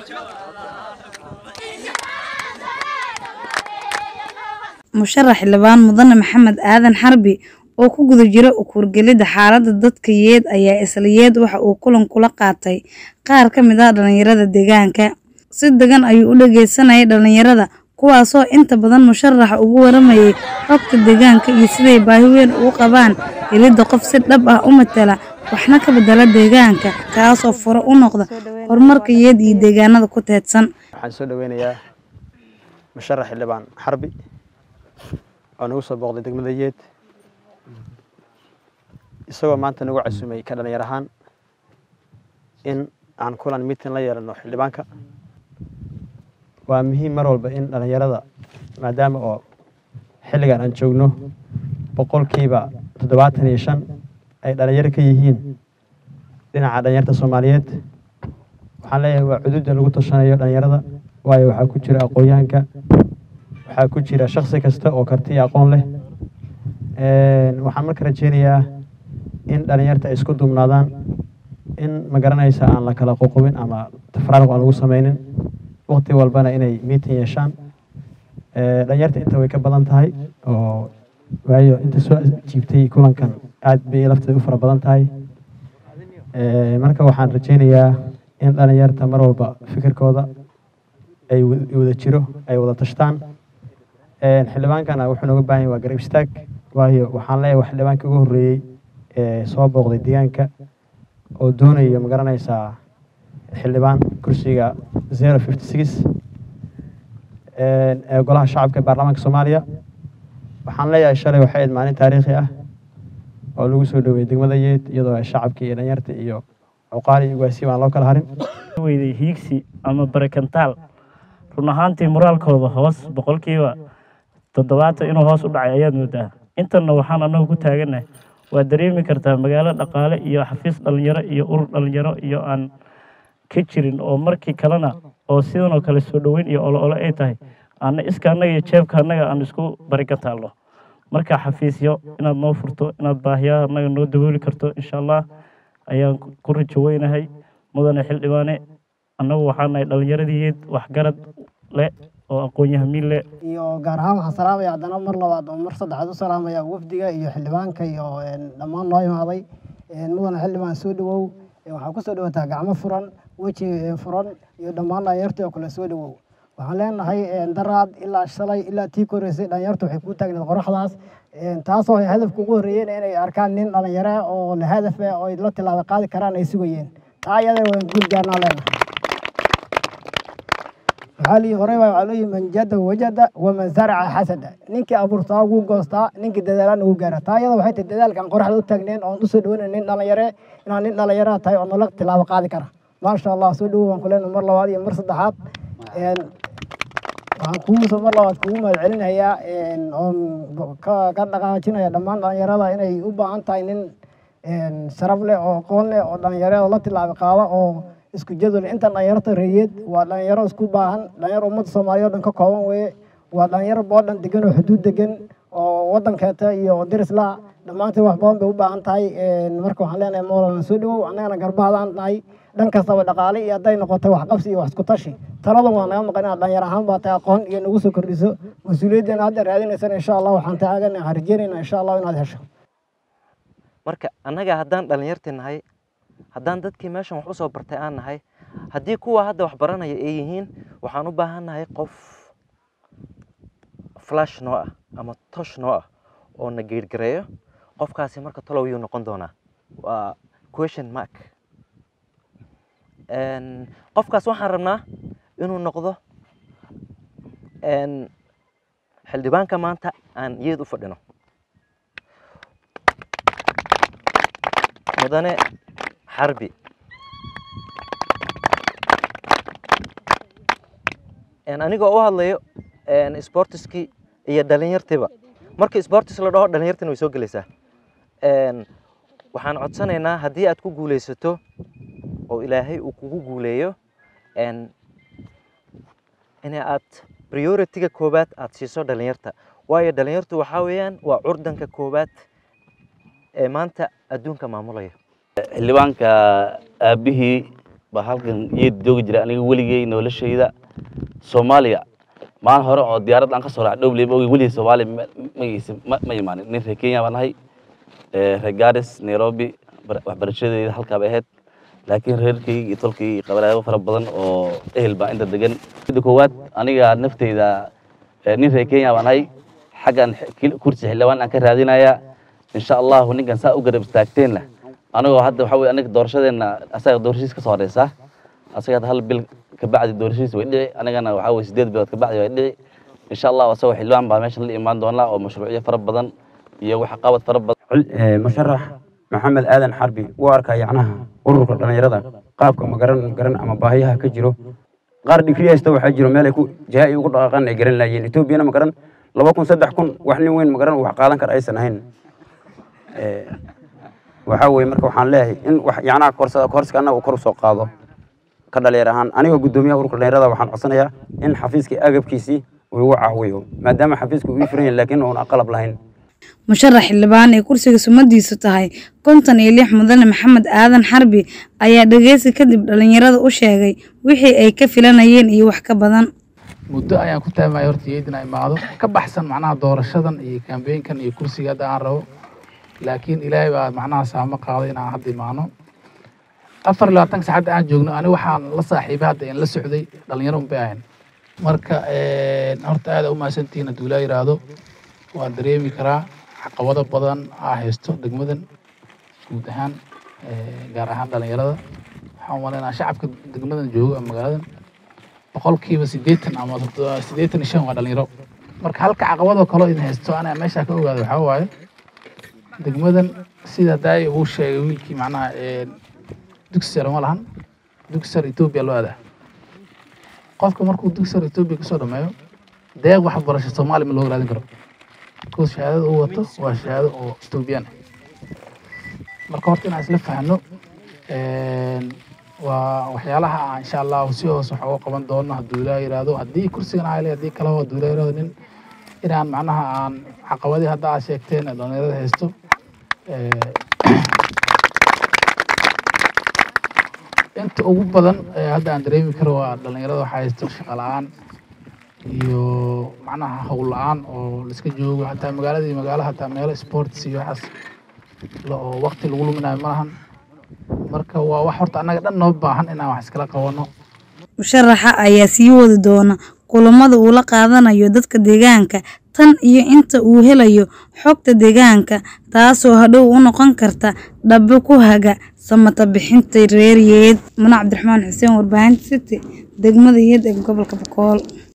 musharax xildhibaan mudane maxamed aadan xarbi oo ku guda jira ukurgelidda xaaladda dadka yeed ayaa isla yeed waxa uu kulan kula qaatay qaar ka mid ah dhalinyarada deegaanka si degan ayuu u dhageysanayay dhalinyarada kuwaasoo inta badan musharaxa ugu waramayay xogta deegaanka iyo siday baahi weyn ugu qabaan helidda qof si dhab ah u matala waxna ka bedela deegaanka kaasoo fure u noqda horumarka yeed iyo deegaanada ku teedsan waxaan soo dhaweynayaa musharax xildhibaan xarbi oo nagu soo booqday degmada yeed isagoo maanta nagu casumay ka dhalinyar ahaan in aan kulan miitin la yeelano xildhibaanka waa muhiim mar walba in dhalinyarada maadaama oo xilligan aan joogno boqolkiiba toddobaatan iyo shan ay dhalinyaro ka yihiin dhinaca dhalinyarta soomaaliyeed waxaan leeyahay waa cududa lagu tashanayo dhalinyarada waayo waxaa ku jira aqoonyahanka waxaa ku jira shaksi kasta oo karti iyo aqoon leh waxaan marka rajeynayaa in dhalinyarta ay isku duubnaadaan in ma garanaysa aan la kala qoqobin ama tafraaruq aan lagu sameynin waqti walbana inay miitin yeeshaan dhalinyarta inta way ka badan tahay oo waayo inta soo jiibtay kulankan aad bay lafteeda u fara badan tahay marka waxaan rajeynayaa in dhalinyarta mar walba fikirkooda ay wada jiro ay wada tashtaan xildhibaankana wuxuu nooga baahan yahay waa garab istaag waayo waxaan leeyahay waa xildhibaanka ugu horreeyey ee soo booqday deegaanka oo doonayo ma garanaysaa xildhibaan kursiga zero fifty six ee golaha shacabka ee baarlamaanka soomaaliya waxaan leeyahay shalay waxay ahayd maalin taariikhi ah oo lagu soo dhaweeyey degmada yeed iyadoo ay shacabka iyo dhalinyarta iyo cuqaali iyo ugaasiba aan loo kala harin weyday hiigsi ama barakantaal run ahaantii moraalkooda hoos boqolkiiba toddobaatan inuu hoos u dhacay ayaad moodaa intanna waxaan annagu ku taagannahay waa dareemi kartaa magaalo dhaqaale iyo xafiis dhalinyaro iyo urur dhalinyaro iyo aan ka jirin oo markii kalena oo sidan oo kale soo dhoweyn iyo olo olo ay tahay aana iska annaga iyo jeebka annaga aan isku barikantaalno marka xafiisyo inaad noo furto inaad baahiyaha annaga noo dabooli karto insha allah ayaan ku rajo weynahay mudane xildhibaane annagu waxaa nahay dhallinyaradiiyeed waxgarad leh oo aqoon-yahamiin leh iyo gaar ahaan waxaan salaamaya haddana mar labaad oo mar saddexaad u salaamaya wafdiga iyo xildhibaanka iyo dhammaan noo imaaday mudane xildhibaan soo dhawow waxaa ku soo dhawataa gacmo furan weji furan iyo dhammaan dhalinyartii oo kale soo dhawow waxaan leenahay daraad ilaa shalay ilaa tii koreysay dhalinyartu waxay ku taagneed qoraxdaas taasoo hadafka ugu horreeyeen inay arkaan nin dhalinyaro oo la hadaf ah oo la tilaabo qaadi karaan ay sugayeen taa iyada waan guul gaarnaa leenahay waxaa lii horey baa waxaa leeyihi man jada wajada waman zaraca xasada ninkii abuurtaa wuu goostaa ninkii dadaalana wuu gaara taa iyada waxay tahay dadaalkan qoraxda u taagneen oon usoo dhaweynay nin dhalinyare inaan nin dhalinyaraha tahay oo nala tilaabo qaadi kara maasha allah soo dhawow waan ku leenahay mar labaad iyo mar saddexaad waxaan kugu mar labaad kugu mahad celinayaa oon ka dhaqaajinaya dhammaan dhalinyarada inay u baahan tahay nin sharaf leh oo aqoon leh oo dhalinyarada la tilaabi qaada oo isku jadwal intan dhalinyarta reeyeed waa dhalinyaro isku baahan dhalinyaro ummadda soomaaliya o dhan ka kooban weeye waa dhalinyaro boodhan degan oo xuduud degan oo wadankeeta iyo dirislaa dhammaantii wax badan bay u baahan tahay marka waxaan leenahay mowlana soo dhawow annagana garbahadaan nahay dhan kastaba dhaqaale iyo hadday noqotay waxqabsi iyo wax isku tashi taladan waa naga maqan inaad dhalinyar ahaan baa tahay aqoon iyo nagu soo kordhiso mas-uuliyaddeena hadda raadinaysana insha allah waxaan taagana waxaan rajeynayna insha allah inaad hesho marka annaga haddaan dhalinyartii nahay haddaan dadkii meeshan wax usoo bartay aan nahay haddii kuwa hadda wax baranaya ay yihiin waxaan u baahan nahay qof flash noo ah ama tosh noo ah oo na geergareeyo qofkaasi marka talow yuu noqon doonaa waa question mark qofkaas waxaan rabnaa inuu noqdo xildhibaanka maanta aan yeed u fadhino mudane xarbi anigoo u hadlayo sportiskii iyo dhalinyartiiba markii sportis la dhaho dhalinyartina way soo gelaysaa waxaan codsanaynaa haddii aad ku guulaysato oo ilaahay uu kugu guuleeyo in aad prioritiga koowaad aad siiso dhalinyarta waayo dhalinyartu waxaa weeyaan waa curdanka koowaad ee maanta adduunka maamulaya xildhibaanka aabbihii baa halkan yeed joogi jira aniga weligey noloshayda soomaaliya maalin hore oo diyaarad aan ka soo raacay dhowley maogi weligey soomaaliya ma- magaysa ma ma imaanin nin reer kenya baan nahay Eh, reer garis nairobi bar- waxbarashadeeda halkaa bay ahayd laakiin reerkayga iyo tolkayga iyo qabilaabo fara badan oo ehel baa inta degan midda koowaad aniga nafteyda eh, nin reer kenya baan nahay xaggan x- kil- kursi xildhibaan aan ka raadinaya insha allahu ninkan saa u garab istaagteenna anagoo hadda waxa weye aniga doorashadeenna asaga doorashadiis ka soo horeysa asaga hadda hal bil kabacdi doorashadiis way dhici anigana waxa weye sideed bilood kabacdi way dhici insha allahu asagoo xildhibaan baa meeshan la imaan doonaa oo mashruucyo fara badan iyo wax qabad fara badan cul- ee, musharax maxamed aadan xarbi wuu arkaa yacnaha ururka dhallinyarada qaabka magaran garan ama baahiyaha ka jiro qaar digri haysta waxaa jiro meel ay ku jaha ay ugu dhaqaaqaan ay garan laayeen etoobiyana magaran laba kun saddex kun wax nin weyn magaran wax qaadan kara aysan ahayn Ee, waxaa weeye marka waxaan leeyahay in wax yacnaha korsada korska annaga uu kor usoo qaado ka dhalinyar ahaan anigoo guddoomiyaha ururka dhallinyarada waxaan codsanayaa in xafiiskii agabkiisii uu igu caawiyo maadaama xafiisku uu ii furan yahay laakiin uun qalab lahayn musharax xildhibaan ee kursiga sumadiisu tahay konton iyo lix mudane maxamed aadan xarbi ayaa dhageysi kadib dhalinyarada u sheegay wixii ay ka filanayeen iyo wax ka badan muddo ayaan ku taamaya horta iyada inaa imaado ka baxsan macnaha doorashadan iyo kambeynkan iyo kursiga hadda aan rabo laakiin ilaahay baa macnaha saamo qaaday inaan hadda imaano afar iyo labaatanka saacadda aan joogno ani waxaan la saaxiibay hadda in la socday dhalinyaro unbay ahayn marka horta aada u mahadsantihiin hadduu ilaa yiraahdo waan dareemi karaa caqabado badan aa haysto degmadan guud ahaan eh, gaar ahaan dhalinyarada waxaan umaleynaa shacabka degmadan jooga ama magaaladan boqolkiiba siddeetan ama toddoba- siddeetan iyo shan waa dhalinyaro marka halka caqabadoo kaloo idin haysto anaa meeshaa ka ogaado waxaa waaye degmadan sida daay uu sheegay wiilkii macnaha eh, dugsi sare ma lahan dugsi sare etoobiya loo aadaa qofka markuu dugsi sare etoobiya kasoo dhameeyo deeq waxbarasho soomaali ma looga raadin karo because shahaadada uu wato waa shahaado oo etoobiyaan ah marka horta inaan isla fahno waa waxyaalaha aan insha allahu si hoos wax uga qaban doono hadduu ilaa yiraahdo haddii kursigan ayle haddii kaleba hadduu ilaa yiraahdo nin inaan macnaha aan caqabadii hadda aad sheegteen ee dhalinyarada haysto eh, inta ugu badan ee hadda aan dareemi karo waa dhalinyarada waxaa haysto shaqo la-aan iyo macnaha howl la-aan oo laiska joogo hataa magaaladii magaalo hataa meelo sports iyo waxaas la- oo waqti lagu luminayo ma lahan marka waa wax horta annaga dhan noo baahan inaan wax iskala qabano musharaxa ayaa sii wadi doona kulamada uu la qaadanayo dadka deegaanka tan iyo inta uu helayo xogta deegaanka taasoo hadhow u noqon karta dhabo ku haga samata bixinta reer yeed muna cabdiraxmaan xuseen warbaahinta city degmada yeed ee gobolka bokool